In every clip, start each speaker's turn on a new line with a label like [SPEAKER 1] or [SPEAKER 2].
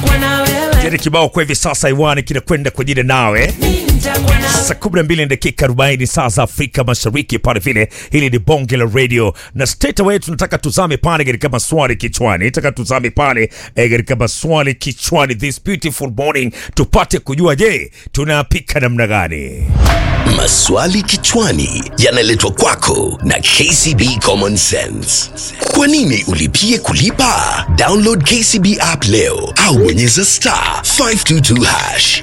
[SPEAKER 1] Jeni kibao kwa hivi sasa iwani kinakwenda kwa jina nawe saa 12 na dakika 40 saa za Afrika Mashariki pale vile. Hili ni bonge la radio na straight away tunataka tuzame pale katika maswali kichwani, nataka tuzame pale eh, katika maswali kichwani this beautiful morning, tupate kujua, je, tunapika namna gani?
[SPEAKER 2] Maswali kichwani yanaletwa kwako na KCB Common Sense. Kwa nini ulipie kulipa? Download KCB app leo au bonyeza star 522 hash.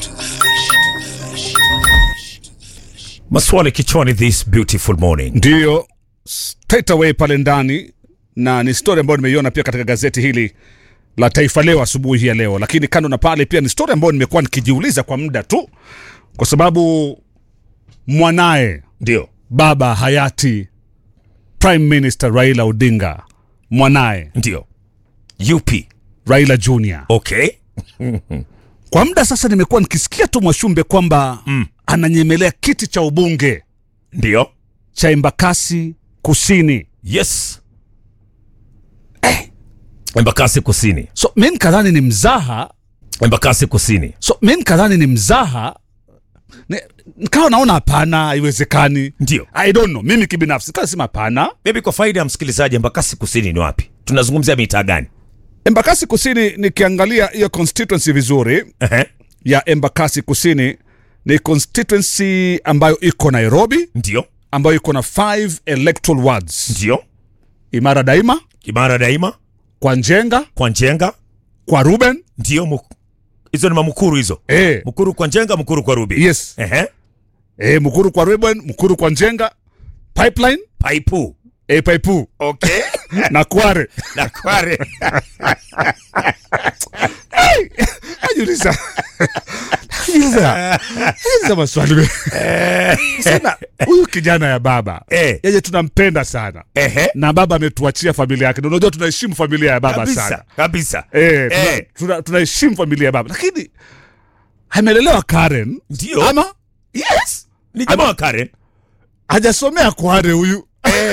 [SPEAKER 1] Maswali kichwani this beautiful morning.
[SPEAKER 3] ndiyo straight away pale ndani na ni story ambayo nimeiona pia katika gazeti hili la Taifa Leo asubuhi hii ya leo, lakini kando na pale pia ni story ambayo nimekuwa nikijiuliza kwa muda tu, kwa sababu mwanaye
[SPEAKER 1] Ndio,
[SPEAKER 3] baba hayati Prime Minister Raila Odinga, mwanaye
[SPEAKER 1] ndio. UP.
[SPEAKER 3] Raila Junior,
[SPEAKER 1] Okay.
[SPEAKER 3] kwa muda sasa nimekuwa nikisikia tu Mwashumbe kwamba mm. ananyemelea kiti cha ubunge
[SPEAKER 1] Ndio.
[SPEAKER 3] cha Embakasi Kusini.
[SPEAKER 1] Yes. Embakasi Kusini.
[SPEAKER 3] So mi nikadhani ni mzaha
[SPEAKER 1] Embakasi Kusini.
[SPEAKER 3] so mi nikadhani ni mzaha Ni- nikawa naona hapana haiwezekani
[SPEAKER 1] Ndio.
[SPEAKER 3] i don't know mimi kibinafsi kasema hapana
[SPEAKER 1] Maybe kwa faida ya msikilizaji, Embakasi Kusini ni wapi? Tunazungumzia mitaa gani?
[SPEAKER 3] embakasi kusini nikiangalia hiyo constituency vizuri
[SPEAKER 1] Ehe.
[SPEAKER 3] ya embakasi kusini ni constituency ambayo iko nairobi
[SPEAKER 1] Ndio.
[SPEAKER 3] ambayo iko na 5 electoral wards
[SPEAKER 1] Ndio.
[SPEAKER 3] imara daima
[SPEAKER 1] Kimara daima,
[SPEAKER 3] kwa njenga
[SPEAKER 1] kwa Njenga.
[SPEAKER 3] kwa ruben
[SPEAKER 1] Ndio. Mu- Hizo ni mamukuru hizo.
[SPEAKER 3] e,
[SPEAKER 1] Mukuru kwa Njenga, mukuru kwa Rubi.
[SPEAKER 3] yes
[SPEAKER 1] Ehe.
[SPEAKER 3] e, mkuru kwa ruben mkuru kwa njenga pipeline
[SPEAKER 1] Paipu.
[SPEAKER 3] e, paipu
[SPEAKER 1] Okay.
[SPEAKER 3] na kware
[SPEAKER 1] Na kware.
[SPEAKER 3] Najiuliza. Najiuliza. Najiuliza maswali mengi. Sasa huyu kijana ya baba
[SPEAKER 1] Eh.
[SPEAKER 3] yeye tunampenda sana
[SPEAKER 1] Ehe.
[SPEAKER 3] na baba ametuachia familia yake, na unajua tunaheshimu familia ya baba
[SPEAKER 1] Kabisa.
[SPEAKER 3] sana
[SPEAKER 1] Kabisa.
[SPEAKER 3] eh, tuna-
[SPEAKER 1] Eh.
[SPEAKER 3] tuna- tunaheshimu familia ya baba, lakini amelelewa Karen
[SPEAKER 1] Ndio.
[SPEAKER 3] ama
[SPEAKER 1] Yes. Ni jamaa wa Karen.
[SPEAKER 3] hajasomea Kware huyu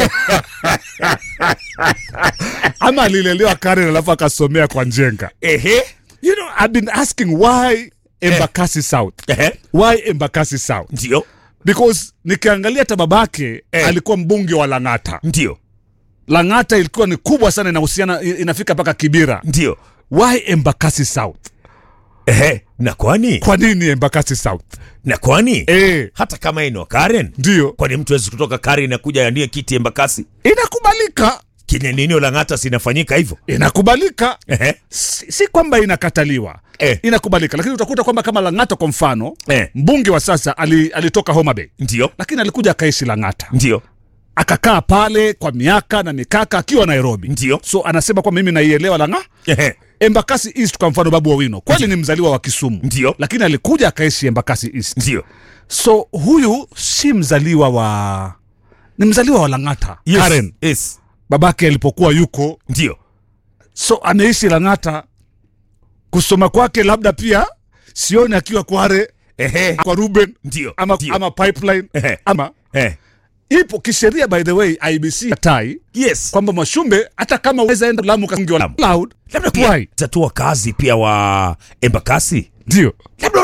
[SPEAKER 3] ama alilelewa Karen alafu akasomea kwa Njenga.
[SPEAKER 1] Ehe.
[SPEAKER 3] You know, I've been asking why Embakasi South
[SPEAKER 1] Ehe.
[SPEAKER 3] why Embakasi South
[SPEAKER 1] Ndio.
[SPEAKER 3] because nikiangalia hata babake
[SPEAKER 1] Eh.
[SPEAKER 3] alikuwa mbunge wa Lang'ata.
[SPEAKER 1] Ndio.
[SPEAKER 3] Lang'ata ilikuwa ni kubwa sana, inahusiana inafika mpaka Kibira.
[SPEAKER 1] Ndio.
[SPEAKER 3] Why Embakasi South?
[SPEAKER 1] Ehe. Na kwani?
[SPEAKER 3] Kwa nini Embakasi South?
[SPEAKER 1] Na kwani?
[SPEAKER 3] Eh,
[SPEAKER 1] Hata kama ino Karen.
[SPEAKER 3] ndio
[SPEAKER 1] Kwani mtu awezi kutoka Karen na kuja andie kiti Embakasi?
[SPEAKER 3] inakubalika,
[SPEAKER 1] Kile nini Lang'ata sinafanyika hivyo?
[SPEAKER 3] inakubalika,
[SPEAKER 1] Ehe.
[SPEAKER 3] si, si kwamba inakataliwa
[SPEAKER 1] Eh.
[SPEAKER 3] inakubalika, lakini utakuta kwamba kama Lang'ata kwa mfano
[SPEAKER 1] Eh.
[SPEAKER 3] mbunge wa sasa ali, alitoka Homa Bay
[SPEAKER 1] Ndio.
[SPEAKER 3] lakini alikuja akaishi Lang'ata
[SPEAKER 1] Ndio.
[SPEAKER 3] akakaa pale kwa miaka na mikaka akiwa Nairobi.
[SPEAKER 1] Ndio.
[SPEAKER 3] So anasema kwamba mimi naielewa Lang'ata
[SPEAKER 1] Ehe.
[SPEAKER 3] Embakasi East kwa mfano, Babu Owino kweli ni mzaliwa wa Kisumu,
[SPEAKER 1] Ndio.
[SPEAKER 3] lakini alikuja akaishi Embakasi East.
[SPEAKER 1] Ndio.
[SPEAKER 3] So huyu si mzaliwa wa, ni mzaliwa wa Lang'ata
[SPEAKER 1] Yes.
[SPEAKER 3] Karen,
[SPEAKER 1] Yes.
[SPEAKER 3] babake alipokuwa yuko,
[SPEAKER 1] Ndio.
[SPEAKER 3] so anaishi Lang'ata. Kusoma kwake labda pia sioni akiwa Kware
[SPEAKER 1] Ehe.
[SPEAKER 3] kwa Ruben
[SPEAKER 1] Ndio.
[SPEAKER 3] ama,
[SPEAKER 1] Ndio.
[SPEAKER 3] ama pipeline
[SPEAKER 1] Ehe.
[SPEAKER 3] ama
[SPEAKER 1] Eh.
[SPEAKER 3] ipo kisheria, by the way IBC tai
[SPEAKER 1] Yes.
[SPEAKER 3] kwamba Mwashumbe hata kama uweza enda Lamu kaungi wa
[SPEAKER 1] Lamu.
[SPEAKER 3] Cloud
[SPEAKER 1] Labda pia
[SPEAKER 3] why
[SPEAKER 1] tatua kazi pia wa Embakasi.
[SPEAKER 3] ndio
[SPEAKER 1] Labda